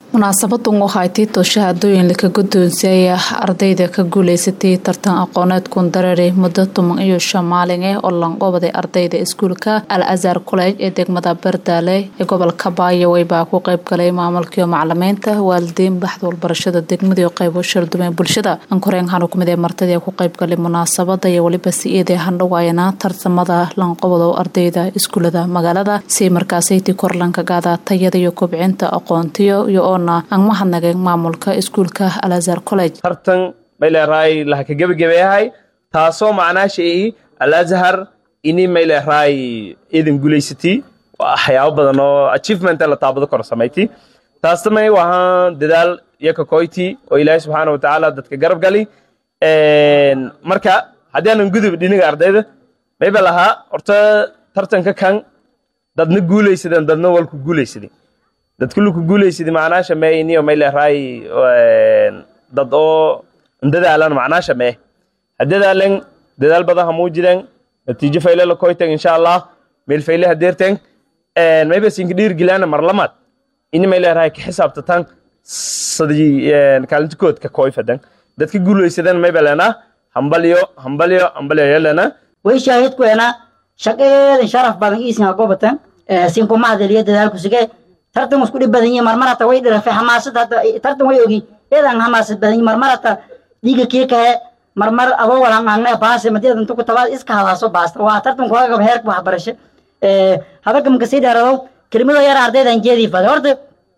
munaasabadan waxay tii shahaadooyin laka guddoonsiiyay ardayda ka guuleysatay tartan aqooneedkun dareeri muddo toban iyo shan maalin ah oo lanqobaday ardayda iskuulka al azhar college ee degmada bardaale ee gobolka baayawey baa ku qeyb galay maamulkiio macalimiinta waalidiin baxda walbarashada degmada qeybo shardumeen bulshada ankoreen hanu kumid ee martadii ku qeyb galay munaasabada iyo weliba si-eedee handhawaayana tartamada lanqobado ardayda iskuulada magaalada si markaasaytii korlanka gaada tayada iyo kobcinta aqoontiyo iyo aan mahadnageen maamulka iskuulka al azhar college tartan mayleeraay lahaka gebagabeyahay taasoo macnaasha i al azhar ini mayleeraay idin guulaysati waxyaabo badan oo achievement la taabado kor samayti taastamay wahaan dadaal iyo kakoyti oo ilaahay subxaana watacaala dadka garab gali marka haddii aanan gudub dhiniga ardayda mayba lahaa horta tartanka kan dadna guulaysadeen dadna walku guulaysadeen dad kulli ku guulaysidi macnaasha mee iniyo may leeraay dad oo dadaalan macnaasha mee ha dadaalen dadaal badan ha muujiden natiijo fayle la koyten insha allah meel fayle ha deerten mayba sinka dhiirgilaana mar lamaad ini may leeraay ka xisaabtatan sadii kaalintikood ka koyfadan dadka guulaysadan mayba leenaa hambalyo hambalyo hambalyo yelena way shaahidkuena shaqeedan sharaf badan iisinga gobatan sinku mahadeliyo dadaalku sige tartan isku dhib badan yihiin marmar hata way dhirafe xamaasad hata tartan way ogi eedan xamaasad badan yihiin marmar hata dhiiga kii kahe marmar adoo walan aangne baase madiyadan tuku tabaad iska hadaaso baasta waa tartan kuga gab heerka waxbarasho hadalka marka sii dheerado kelimado yar ardaydan jeedii fada horta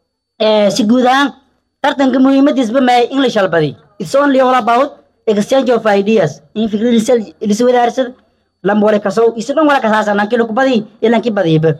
si guud ahaan tartanka muhiimadiisba mae english albadi it's only all about exchange of ideas in fikradiisa liswadaarsada lamba wale kasow isu dhan wala kasaasan lankii laku badi iyo lankii badiiba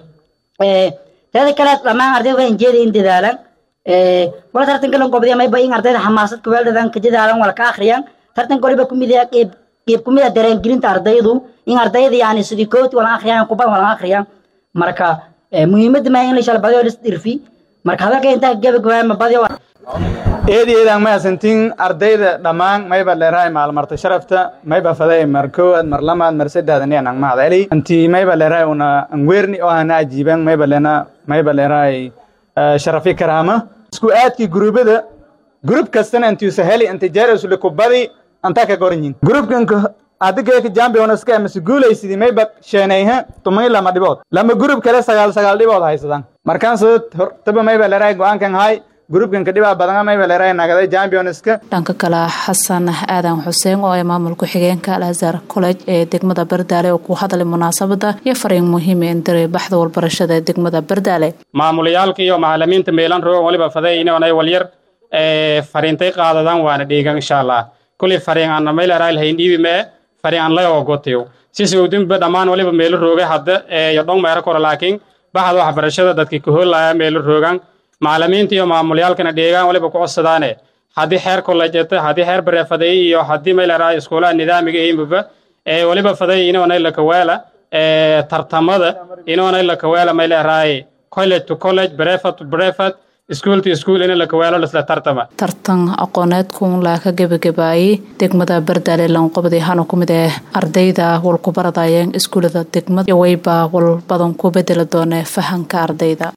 teeda kale dhammaan ardayda waxaan jeeday in dadaalan wala tartanka lan gobday mayba in ardayda xamaasad kuweeldhadan ka dadaalan wala ka akhriyaan tartanka waliba kumid ah qeyb qeyb kumid ah dareengelinta ardaydu in ardayda yani sidii kooti wala akhriyaan kuban wala akhriyaan marka muhiimadda maa in la shala badiyo lis dhirfi marka hadalka intaa gabagabaa ma badiyo eedi eedaan mahasantiin ardayda dhammaan mayba leerahay maalmarta sharafta mayba faday mar koowaad mar lamaad mar saddexaad ani anang mahadceli anti mayba leerahay una angweerni oo hana ajiiban mayba lena mayba leerahay sharafi karaama isku aadkii guruubada gurub kastana antiusa heli anti jeerusle kubadi antaa ka goranyin gurubkanka adigeeka jambionaska amase guulaysidii mayba sheenayha tumay lama dhibood lama gurub kale sagaal sagaal dhibood haysadaan markaan soo hortaba mayba leerahay go-aankan hay grubkanka dhibaa badana mayba leerahay nagaday championska dhanka kale xasan aadan xuseen oo ay maamulku xigeenka al azhar college ee degmada bardaale oo ku hadlay munaasabada iyo fariin muhiim ee indiray baxda walbarashada ee degmada bardaale maamulayaalka iyo macalimiinta meelan roogan waliba faday inay walyar fariintay qaadadaan waana dhiigan insha allah kulli fariin aan may leerahay lahayn dhiibi mee fariin aan laga ogotiyo sisi udinba dhammaan waliba meelo roogay hadda iyo dhong meero kora laakiin baxda waxbarashada dadka kahoolaya meelo roogan macalimiinta iyo maamulyaalkana dheegaan waliba ku codsadaane haddii xeer kolleejeta haddii xeer bareefaday iyo haddii may leerahay iskuulaha nidaamiga imuba ee waliba faday inoonay lakaweela tartamada inoonay lakaweela may leerahay college to college brevet to brevet iskuul to iskuul in lakaweelo lisla tartama tartan aqooneedkun laa ka gebagabaayey degmada bardaale lanqobday hanu ku mid ee ardayda walku baradayeen iskuulada degmada iyo wayba wal badan ku bedeli doone fahanka ardayda